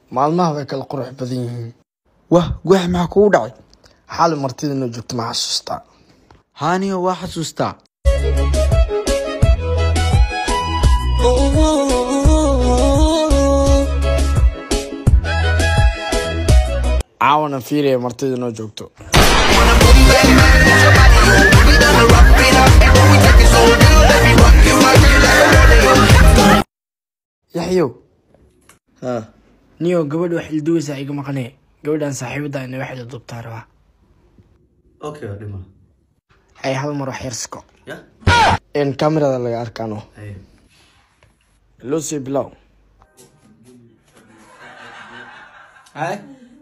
maalmaha way kala qurux badan yihiin wah guax maxaa kugu dhacay xaali martida inoo joogto ma xasuustaa haaniyo waa xasuustaa caawana fiiriya martida inoo joogto yaxyow ha niyo gabadh wax ilduwaysaa iga maqanee gabadhan saaxiibada ina waxda dubtaa rabaa Okay, dhima. hay hal mar wax yarsko Ya? in kamerada laga arkaano Hey. loo sii bilow hay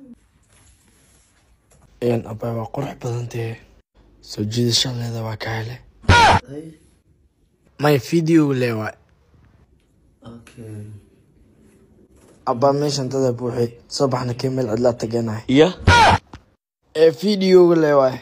n abay waa qurux badantee soo jiidashaleeda waa ka hele Hey. may video le waay Okay. abaa meeshan dada buuxi soo baxna kee meel cidlaa tageenahay iyo ee videoga le waay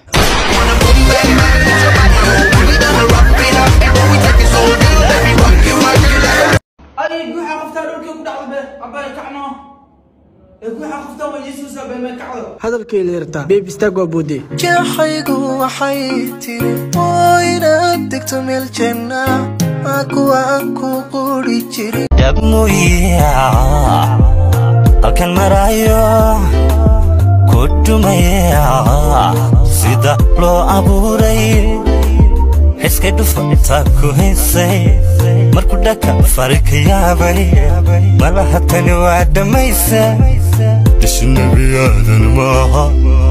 أي جوحة قفتها لو كيف قاعد به أبا كعنو جوحة قفتها ويسوس أبا ما كعدو hadalkay leertaa beeb istaag waa boodee jeexaygu waxay tiri oo inaad degto meel janna aa kuwa aan ku quri jirin dhabmuya halkan marayo ku dhumaya sida loo abuuray xiskay dhufa intaa ku haysay markuu dhaka fari ka yaabay malaha tani waa dhammaysa ishu nebiyaadan maaha